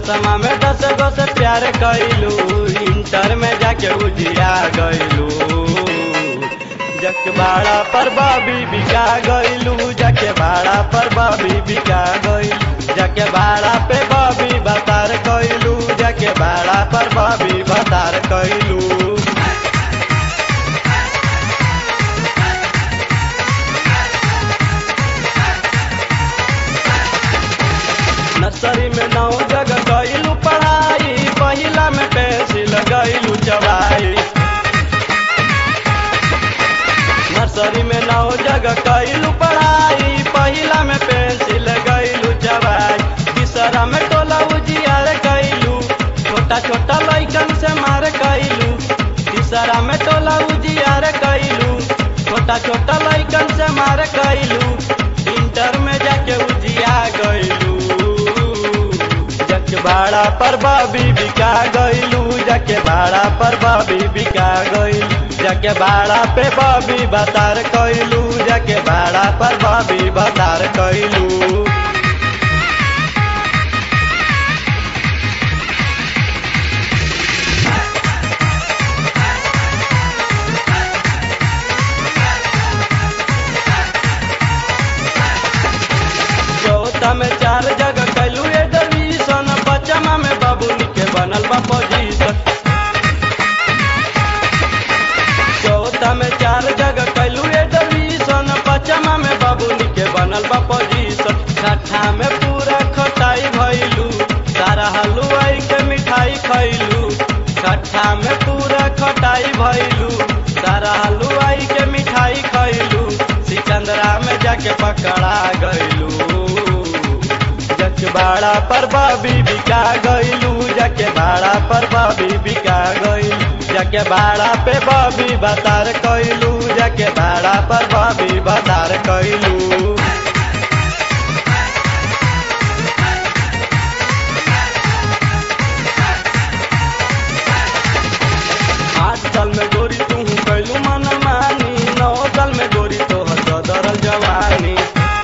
दसमा में दस गो से प्यार कैलू इंटर में जाके उजिया गैलू जक बाड़ा पर बाबी बिका गैलू जाके बाड़ा पर बाबी बिका गैलू जाके बाड़ा पे बाबी बतार कैलू जाके बाड़ा पर बाबी बतार कैलू नर्सरी में नौ जगह कैलू पढ़ाई पहिला में पेंसिल गैलू चबाई नर्सरी में नौ जगह कैलू पढ़ाई पहिला में पेंसिल गैलू चबाई तीसरा में टोला उजियार कैलू छोटा छोटा लैकन से मार कैलू तीसरा में टोला उजियार कैलू छोटा छोटा लैकन से मार कैलू इंटर में जाके उजिया गैलू जके भाड़ा पर बाबी बिका गैलू जके भाड़ा पर बाबी बिका गैलू जके भाड़ा पे बाबी बतार कैलू जके भाड़ा पर बाबी बतार कैलू चौथा में चार जगह कैलू एडमिशन बचमा में बाबूनी के बनल बा पोजीशन चौथा में चार जगह कैलू एडमिशन बचमा में बाबूनी के बनल बा पोजीशन छठा में पूरा खटाई भइलू सारा हलवाई के मिठाई खैलू छठा में पूरा खटाई भइलू सारा हलवाई के मिठाई खैलू सिकंदरा में जाके पकड़ा गइलू जके भाड़ा पर बाबी बिका गइलू जके भाड़ा पर बाबी बिका गइलू जके भाड़ा पे बाबी बतार कैलू जके भाड़ा पर बाबी बतार कैलू आठ साल में गोरी तू कैलू मन मानी नौ साल में गोरी तो सदरल जवानी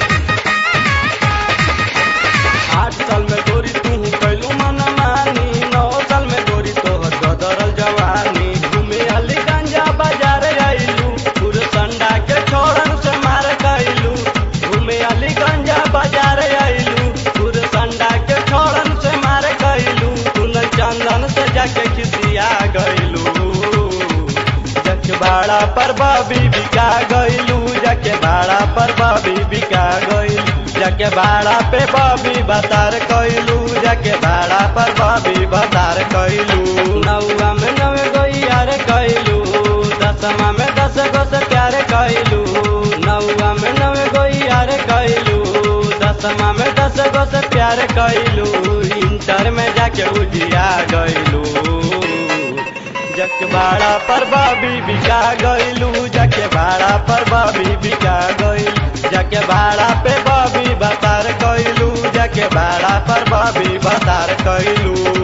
आठ साल में गोरी तू कैलू मन मानी नौ साल में गोरी तो सदरल जवानी घूमे अली गंजा बाजार गइलू पूरे संडा के छोड़न से मार गइलू घूमे अली गंजा बाजार गइलू पूरे संडा के छोड़न से मार गइलू कुनल चंदन से जाके खिसिया गइलू जके भाड़ा पर बाबी बिका गइलू जके भाड़ा पर बाबी बिका गइलू जके भाड़ा पे बाबी बतार कैलू जके भाड़ा पर बाबी बतार कैलू नौवा में नवे गइयार कैलू दसमा में दस गो से प्यार कैलू नौवा में नवे गइयार कैलू दसमा में दस गो से प्यार कैलू इंटर में जाके उजिया गइलू जके भाड़ा पर बाबी बिका गइलू जके भाड़ा पर बाबी बिका गइलू जके भाड़ा पे बाबी बतार कैलू जके भाड़ा पर बाबी बतार कैलू